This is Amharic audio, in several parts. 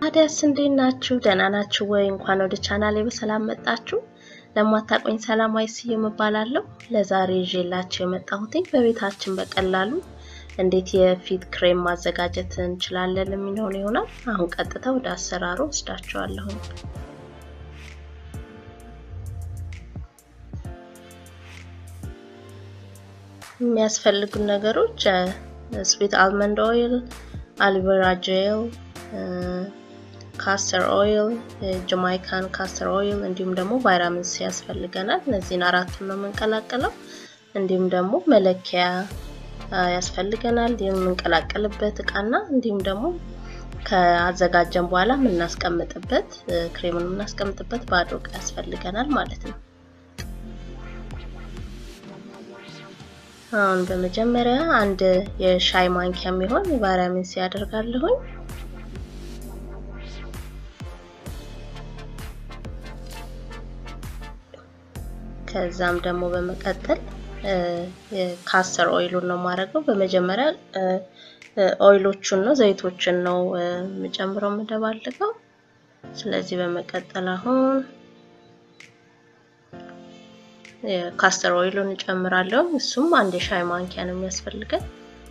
ታዲያስ እንዴት ናችሁ? ደህና ናችሁ ወይ? እንኳን ወደ ቻናሌ በሰላም መጣችሁ። ለማታቆኝ ሰላማዊ ስዩም እባላለሁ። ለዛሬ ይዤላችሁ የመጣሁትኝ በቤታችን በቀላሉ እንዴት የፊት ክሬም ማዘጋጀት እንችላለን የሚለውን ይሆናል። አሁን ቀጥታ ወደ አሰራሩ ወስዳችኋለሁ። የሚያስፈልጉን ነገሮች ስዊት አልመንድ ኦይል፣ አልቬራ ጄል፣ ካስተር ኦይል፣ ጀማይካን ካስተር ኦይል እንዲሁም ደግሞ ቫይታሚን ሲ ያስፈልገናል። እነዚህን አራቱን ነው የምንቀላቀለው። እንዲሁም ደግሞ መለኪያ ያስፈልገናል። የምንቀላቀልበት እቃና እንዲሁም ደግሞ ከአዘጋጀን በኋላ የምናስቀምጥበት ክሬሙን የምናስቀምጥበት ባዶ እቃ ያስፈልገናል ማለት ነው። አሁን በመጀመሪያ አንድ የሻይ ማንኪያ የሚሆን ቫይታሚን ሲ ያደርጋለሁኝ። ከዛም ደግሞ በመቀጠል ካስተር ኦይሉን ነው የማደርገው። በመጀመሪያ ኦይሎቹን ነው ዘይቶችን ነው የምጨምረው የምደባልቀው። ስለዚህ በመቀጠል አሁን ካስተር ኦይሉን እጨምራለሁ። እሱም አንድ የሻይ ማንኪያ ነው የሚያስፈልገን።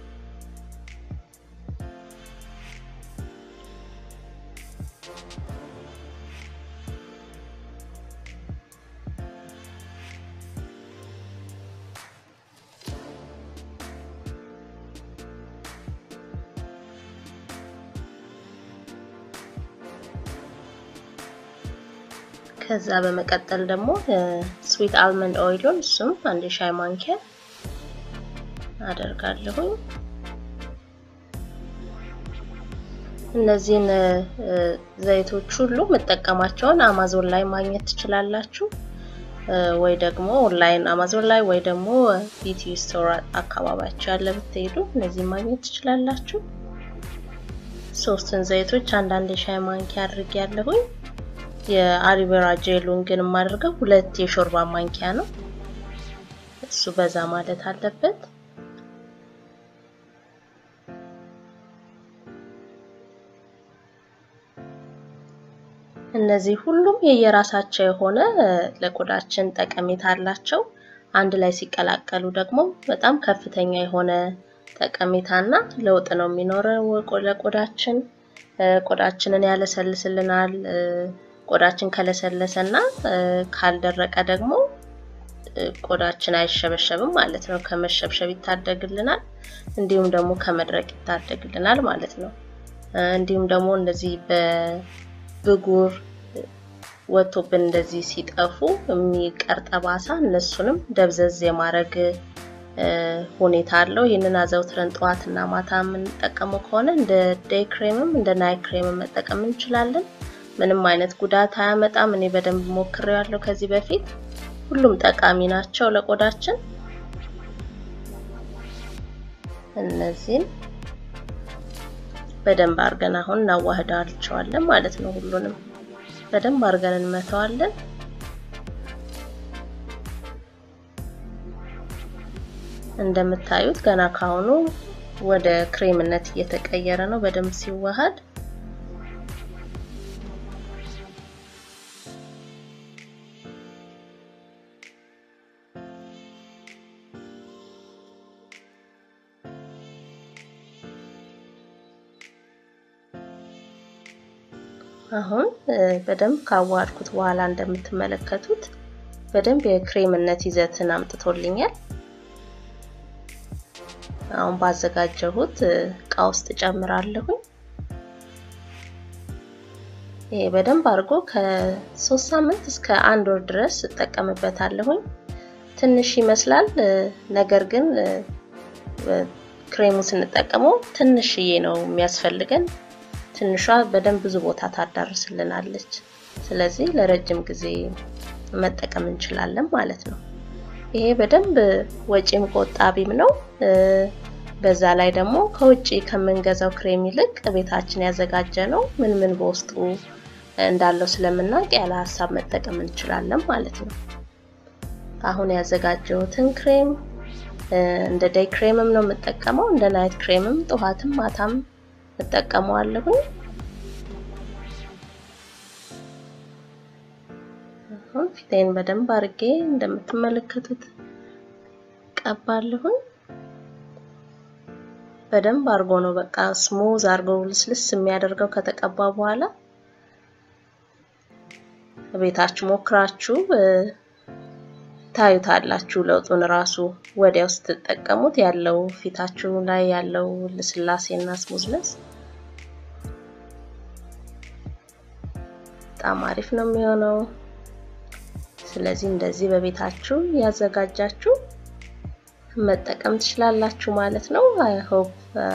ከዛ በመቀጠል ደግሞ ስዊት አልመንድ ኦይሉን እሱም አንድ ሻይ ማንኪያ አደርጋለሁኝ። እነዚህን ዘይቶች ሁሉ መጠቀማቸውን አማዞን ላይ ማግኘት ትችላላችሁ፣ ወይ ደግሞ ኦንላይን አማዞን ላይ ወይ ደግሞ ቢቲ ስቶር አካባቢያችሁ ያለ ብትሄዱ እነዚህን ማግኘት ትችላላችሁ። ሶስቱን ዘይቶች አንዳንድ የሻይ ማንኪያ አድርጌያለሁኝ። የአሊቬራ ጄሉን ግን የማደርገው ሁለት የሾርባ ማንኪያ ነው። እሱ በዛ ማለት አለበት። እነዚህ ሁሉም የየራሳቸው የሆነ ለቆዳችን ጠቀሜታ አላቸው። አንድ ላይ ሲቀላቀሉ ደግሞ በጣም ከፍተኛ የሆነ ጠቀሜታና ለውጥ ነው የሚኖረው ለቆዳችን። ቆዳችንን ያለሰልስልናል። ቆዳችን ከለሰለሰ እና ካልደረቀ ደግሞ ቆዳችን አይሸበሸብም ማለት ነው። ከመሸብሸብ ይታደግልናል፣ እንዲሁም ደግሞ ከመድረቅ ይታደግልናል ማለት ነው። እንዲሁም ደግሞ እንደዚህ በብጉር ወጥቶብን እንደዚህ ሲጠፉ የሚቀር ጠባሳ እነሱንም ደብዘዝ የማድረግ ሁኔታ አለው። ይህንን አዘውትረን ጠዋትና ማታ የምንጠቀመው ከሆነ እንደ ዴይ ክሬምም እንደ ናይት ክሬምም መጠቀም እንችላለን። ምንም አይነት ጉዳት አያመጣም። እኔ በደንብ ሞክሬዋለሁ ከዚህ በፊት። ሁሉም ጠቃሚ ናቸው ለቆዳችን። እነዚህን በደንብ አድርገን አሁን እናዋህዳቸዋለን ማለት ነው። ሁሉንም በደንብ አድርገን እንመተዋለን። እንደምታዩት ገና ካሁኑ ወደ ክሬምነት እየተቀየረ ነው በደንብ ሲዋሃድ አሁን በደንብ ካዋሃድኩት በኋላ እንደምትመለከቱት በደንብ የክሬምነት ይዘትን አምጥቶልኛል። አሁን ባዘጋጀሁት እቃ ውስጥ ጨምራለሁኝ። ይሄ በደንብ አድርጎ ከሶስት ሳምንት እስከ አንድ ወር ድረስ እጠቀምበታለሁኝ። ትንሽ ይመስላል፣ ነገር ግን ክሬሙ ስንጠቀመው ትንሽዬ ነው የሚያስፈልገን። ትንሿ በደንብ ብዙ ቦታ ታዳርስልናለች። ስለዚህ ለረጅም ጊዜ መጠቀም እንችላለን ማለት ነው። ይሄ በደንብ ወጪም ቆጣቢም ነው። በዛ ላይ ደግሞ ከውጪ ከምንገዛው ክሬም ይልቅ ቤታችን ያዘጋጀ ነው ምን ምን በውስጡ እንዳለው ስለምናውቅ ያለ ሀሳብ መጠቀም እንችላለን ማለት ነው። አሁን ያዘጋጀሁትን ክሬም እንደ ዴይ ክሬምም ነው የምጠቀመው፣ እንደ ናይት ክሬምም ጠዋትም ማታም እጠቀመዋለሁኝ። አሁን ፊቴን በደንብ አድርጌ እንደምትመለከቱት ቀባለሁኝ። በደንብ አድርጎ ነው በቃ ስሙዝ አድርጎ ልስልስ የሚያደርገው ከተቀባ በኋላ ቤታችሁ ሞክራችሁ ታዩታላችሁ ለውጡን ራሱ ወዲያው ስትጠቀሙት ያለው ፊታችሁ ላይ ያለው ልስላሴና ስሙዝነስ በጣም አሪፍ ነው የሚሆነው። ስለዚህ እንደዚህ በቤታችሁ ያዘጋጃችሁ መጠቀም ትችላላችሁ ማለት ነው። አይ ሆፕ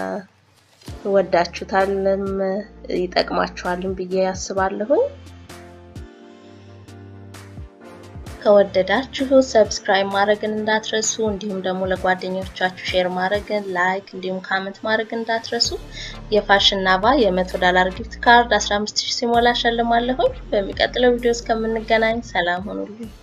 ወዳችሁታልም ይጠቅማችኋልም ብዬ ያስባለሁኝ። ከወደዳችሁ ሰብስክራይብ ማድረግን እንዳትረሱ፣ እንዲሁም ደግሞ ለጓደኞቻችሁ ሼር ማድረግን ላይክ፣ እንዲሁም ካመንት ማድረግ እንዳትረሱ። የፋሽን ናባ የመቶ ዶላር ጊፍት ካርድ 15000 ሲሞላ ሸልማለሁኝ። በሚቀጥለው ቪዲዮ እስከምንገናኝ ሰላም ሁኑልኝ።